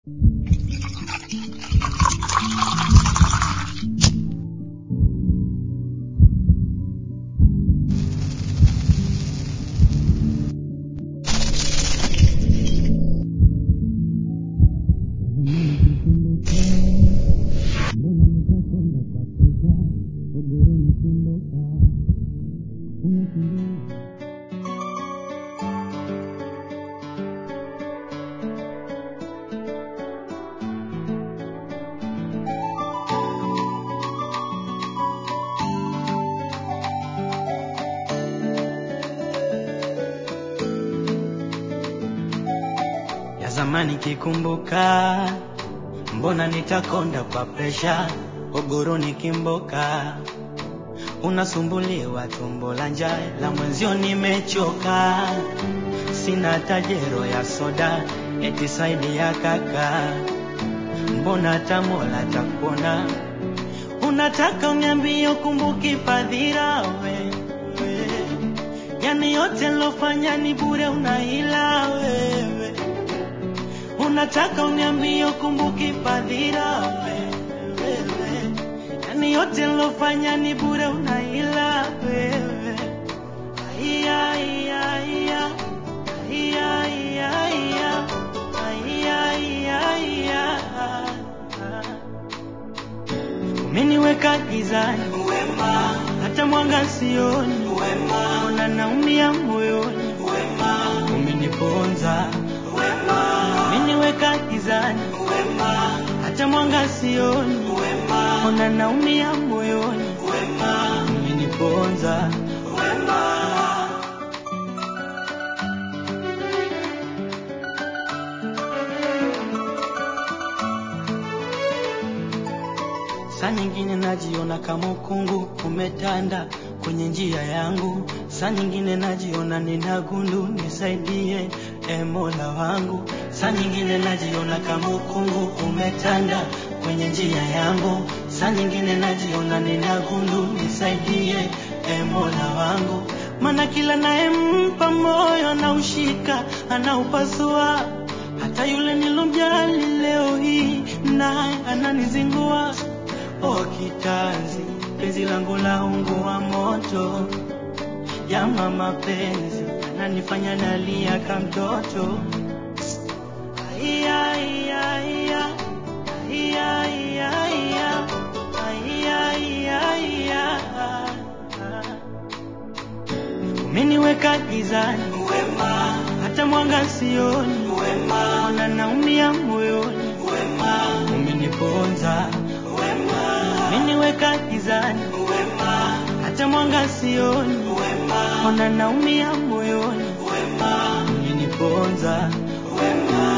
ya zamani kikumbuka, mbona nitakonda kwa presha, ogoro nikimboka, unasumbuliwa tumbo la njaa, la mwenzio nimechoka, sina tajero ya soda, eti saidi ya kaka, mbona tamola takupona, unataka uniambie ukumbuki fadhila wewe, yani yote lofanya ni bure, unahila wewe unataka uniambie ukumbuki fadhila wewe, yani yote lofanya ni bure, unaila wewe. Aiya, aiya, aiya. Aiya, aiya, aiya. Aiya, aiya, aiya. Umeniweka gizani wema, hata mwanga sioni wema, ona naumia moyoni wema, umeniponza wema, umeniweka gizani wema, hata mwanga sioni wema, ona naumia moyoni wema, umeniponza wema. Saa nyingine najiona kama ukungu umetanda kwenye njia yangu, saa nyingine najiona nina gundu, nisaidie e Mola wangu. Saa nyingine najiona kama ukungu umetanda kwenye njia yangu, saa nyingine najiona nina gundu, nisaidie e Mola wangu. Maana kila nayempa moyo anaushika, anaupasua hata yule nilomjali leo hii naye ananizingua. O kitanzi, penzi langu la ungu wa moto, jama mapenzi ananifanya nalia kama mtoto. Aiya, aiya, aiya. Aiya, aiya, aiya. Aiya, aiya, aiya. Umeniweka gizani wema, hata mwanga sioni wema, ona naumia moyoni wema, umeniponza wema, umeniweka gizani wema, hata mwanga sioni wema, ona naumia moyoni wema, umeniponza wema.